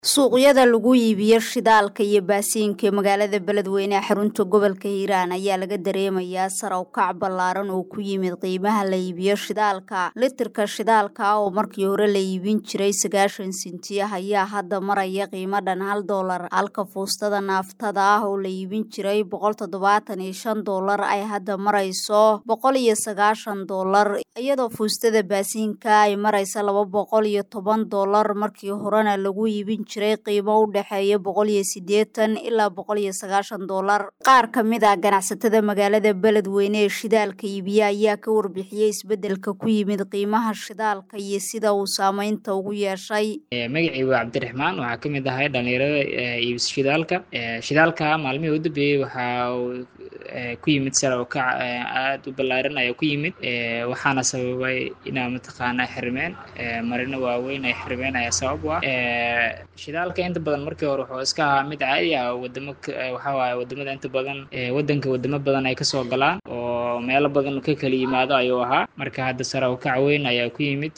suuqyada lagu iibiyo shidaalka iyo baasiinka ee magaalada beledweyne ee xarunta gobolka hiiraan ayaa laga dareemayaa sar u kac ballaaran oo ku yimid qiimaha la iibiyo shidaalka litirka shidaalka oo markii hore la iibin jiray sagaashan sinti ah ayaa hadda maraya qiimo dhan hal doolar halka fuustada naaftada ah oo la iibin jiray boqol toddobaatan iyo shan doolar ay hadda marayso boqol iyo sagaashan doolar iyadoo fuustada baasiinka ay maraysa laba boqol iyo toban doolar markii horena lagu iibin jiray qiimo u dhexeeya boqol iyo siddeetan ilaa boqol iyo sagaashan doolar qaar ka mid ah ganacsatada magaalada beledweyne ee shidaalka iibiya ayaa ka warbixiyey isbeddelka ku yimid qiimaha shidaalka iyo sida uu saameynta ugu yeeshay magacii waa cabdiraxmaan waxaa ka mid ahay dhalinyarada iibis shidaalka shidaalka maalmihii u dambeeyey waxaa uu ku yimid sare oo kac aada u ballaaran ayaa ku yimid waxaana sababay inaa mataqaanaa xirmeen marino waaweyn ay xirmeen ayaa sabab u ah shidaalka inta badan markii hore wuxuu iska ahaa mid caadi ah wadamo waxaa waaye wadamada inta badan waddanka wadamo badan ay kasoo galaan oo meelo badan ka kala yimaado ayuu ahaa marka hadda sare oo kac weyn ayaa ku yimid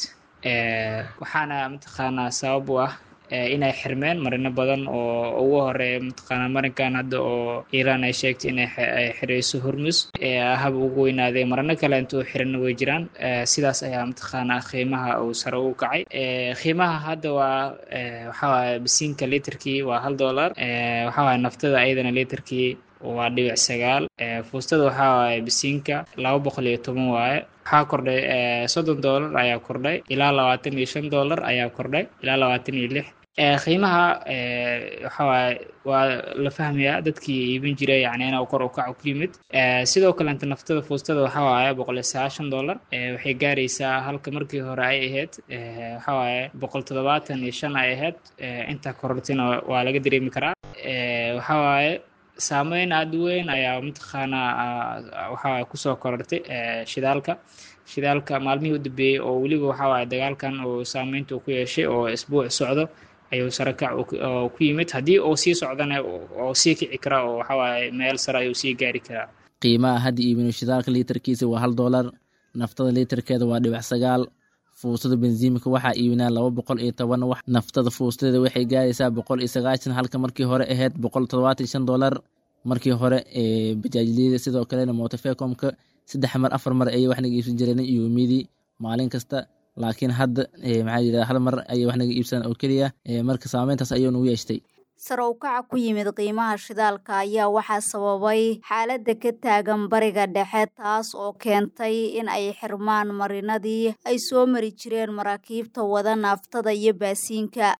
waxaana mataqaanaa sabab u ah inay xirmeen marino badan oo ugu horeeya mataqaanaa marinkan hadda oo iiraan ay sheegtay inay xirayso hormus hab ugu weynaadee marino kale intuu xirana way jiraan sidaas ayaa mataqaanaa qiimaha uu sare ugu kacay qiimaha hadda waa waxaa waaye basiinka liiterkii waa hal dollar waxaa waaye naftada ayadana liiterkii waa dhibic sagaal fuustada waxaa waaye basiinka laba boqol iyo toban waaye waxaa kordhay soddon dollar ayaa kordhay ilaa labaatan iyo shan dollar ayaa kordhay ilaa labaatan iyo lix qiimaha waxa waaye waa la fahmayaa dadkii iibin jiray yani inuu kor u kaco ku yimid sidoo kalenta naftada fuustada waxaa waaye boqol iyo sagaashan dollar waxay gaaraysaa halka markii hore ay ahayd waxaa waaye boqol toddobaatan iyo shan ay ahayd intaa korortina waa laga dareemi karaa waxaa waaye saameyn aada u weyn ayaa mataqaanaa waxaa kusoo korortay shidaalka shidaalka maalmihii u dambeeyey oo weliba waxaa waaye dagaalkan oo saameynta ku yeeshay oo isbuuc socdo ayuu sare kac ku yimid haddii uu sii socdana oo sii kici karaa oo waxaa waaye meel sare ayuu sii gaari karaa qiimaha hadda iibino shidaalka liiterkiisa waa hal doolar naftada liiterkeeda waa dhibac sagaal fuustada bensiimka waxaa iibinaa laba boqol iyo toban wax naftada fuustadeeda waxay gaaraysaa boqol iyo sagaashan halka markii hore ahayd boqol toddobaatan shan dollar markii hore ee bajaajliyada sidoo kalena motofecomka saddex mar afar mar ayay wax naga iibsan jireen iyomidii maalin kasta laakiin hadda maxaa yidhahda hal mar ayay wax naga iibsadaan oo keliya marka saameyntaas ayuu nagu yeeshtay sare u kaca ku yimid qiimaha shidaalka ayaa waxaa sababay xaaladda ka taagan bariga dhexe taas oo keentay in ay xirmaan marinadii ay soo mari jireen maraakiibta wada naaftada iyo baasiinka